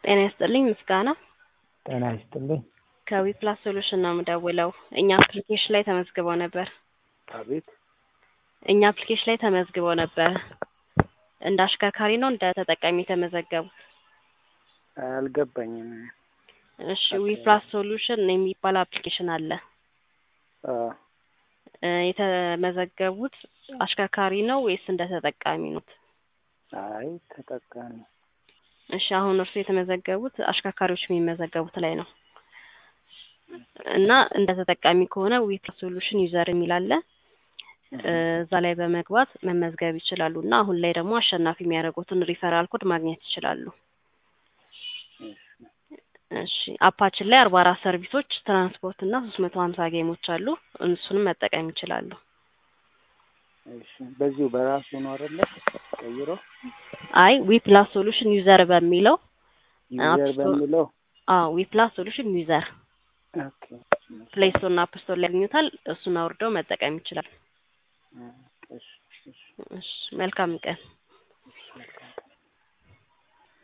ጤና ይስጥልኝ ምስጋና ጤና ይስጥልኝ። ከዊፕላስ ሶሉሽን ነው የምደውለው። እኛ አፕሊኬሽን ላይ ተመዝግበው ነበር። አቤት እኛ አፕሊኬሽን ላይ ተመዝግበው ነበር። እንደ አሽከርካሪ ነው እንደ ተጠቃሚ የተመዘገቡት? አልገባኝም። እሺ ዊፕላስ ሶሉሽን የሚባል አፕሊኬሽን አለ። አ እ የተመዘገቡት አሽከርካሪ ነው ወይስ እንደ ተጠቃሚ ኖት? አይ ተጠቃሚ እሺ አሁን እርሱ የተመዘገቡት አሽከርካሪዎች የሚመዘገቡት ላይ ነው እና እንደ ተጠቃሚ ከሆነ ዊፕላስ ሶሉሽን ዩዘር የሚል አለ። እ እዛ ላይ በመግባት መመዝገብ ይችላሉ እና አሁን ላይ ደግሞ አሸናፊ የሚያደርጉትን ሪፈራል ኮድ ማግኘት ይችላሉ። እሺ አፓችን ላይ አርባ አራት ሰርቪሶች ትራንስፖርት እና ሶስት መቶ ሀምሳ ጌሞች አሉ። እሱንም መጠቀም ይችላሉ። እሺ በዚሁ በራሱ ነው አይደለ? ቀይሮ አይ ዊፕላስ ሶሉሽን ዩዘር በሚለው ዩዘር አፕ ስቶር- በሚለው አዎ ዊፕላስ ሶሉሽን ዩዘር ኦኬ ፕሌይ ስቶር እና አፕ ስቶር ላይ ያገኙታል። እሱን አውርደው መጠቀም ይችላል። እሺ እሺ እሺ መልካም ቀን። መልካም